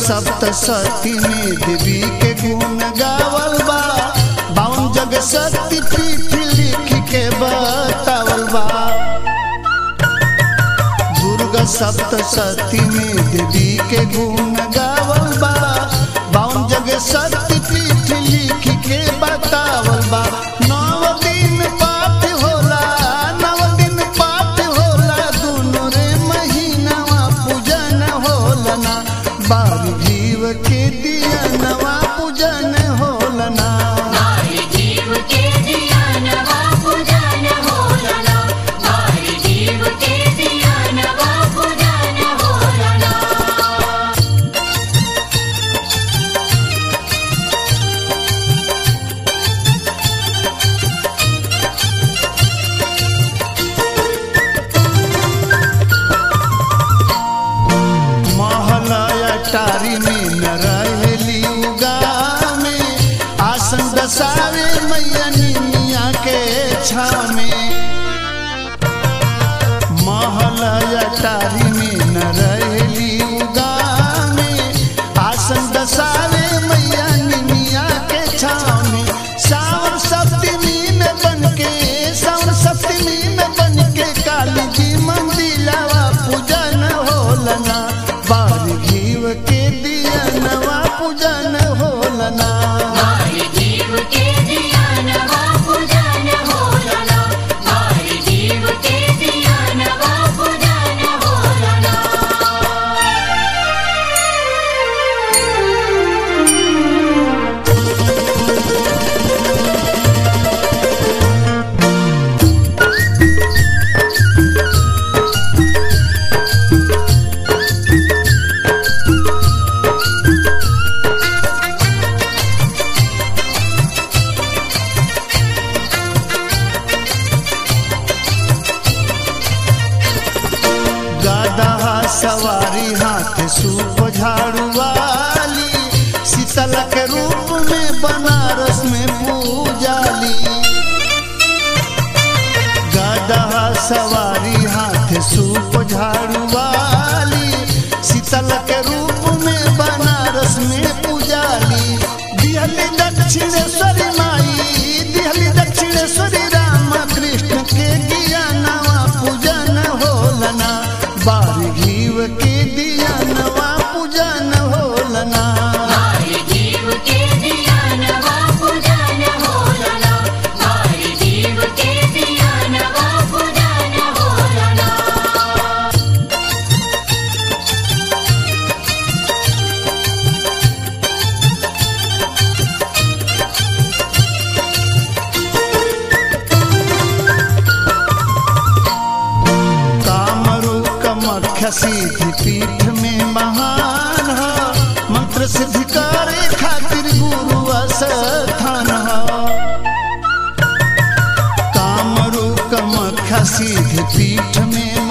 सप्तशती में देवी के गुण गावल बा बावन जग शक्ति पीठ लिख के बतावल बा दुर्गा सप्तशती में देवी के गुण गावल बा बावन जग शक्ति पीठ लिख के बतावल बा नौ दिन पाठ होला नौ दिन पाठ होला दुनो रे महीनावा पूजन होला ना बारी जीव के दिया नवा पूजन होला ना मारी जीव के दिया नवा पूजन होलना मारी जीव के दिया नवा पूजन होलना महलया टारी में न रहेली उगा में आसन दसावे मैया निमिया के छाव में महलया टारी में न रहेली उगा में आसन दसावे मैया निमिया के छाव में सावन सप्तमी में बनके सावन सप्तमी में बनके काली जी मंदिलावा पूजन होलना बार घीव के दिया नवा पूजन होलना मारी जीव के दिया नवा पूजन होलना मारी जीव के दिया नवा पूजन होलना गदहा सवारी हाथ सूप झाड़ू वाली शीतल के रूप में बनारस में पूजाली गदहा सवारी हाथ सूप झाड़ू वाली शीतल के रूप में बनारस में पूजाली दिहली दक्षिणेश्वरी माई दिहली दक्षिणेश्वरी राम कृष्ण के दिया नवा पूजन होलना बार घीव के दिया नवा पूजन होलना मारी जीव के दिया नवा पूजन होलना मारी जीव के दिया नवा पूजन होलना कामरू कमख्य सिद्धि पीठ में महान ह मंत्र सिद्धि करे खातिर गुरु स्थान ह कामरू कमख्य सिद्धि पीठ में